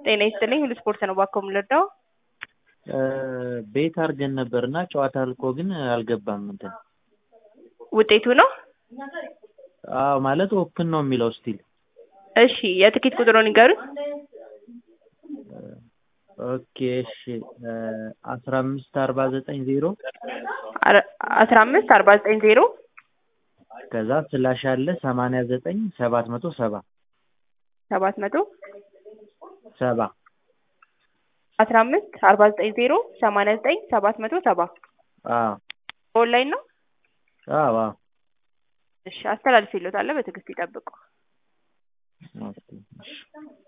ጤና ይስጥልኝ ሁሉ ስፖርት ነው ባኮ የምንረዳው ቤት አድርገን ነበር እና ጨዋታ አልቆ ግን አልገባም እንትን ውጤቱ ነው አዎ ማለት ኦፕን ነው የሚለው ስቲል እሺ የትኬት ቁጥሩን ይንገሩኝ ኦኬ እሺ አስራ አምስት አርባ ዘጠኝ ዜሮ አስራ አምስት አርባ ዘጠኝ ዜሮ ከዛ ስላሽ አለ ሰማንያ ዘጠኝ ሰባት መቶ ሰባ ሰባት መቶ ሰባ አስራ አምስት አርባ ዘጠኝ ዜሮ ሰማንያ ዘጠኝ ሰባት መቶ ሰባ አዎ ኦንላይን ነው አዎ አዎ እሺ አስተላልፌልዎታለሁ በትዕግስት ይጠብቁ ኦኬ እሺ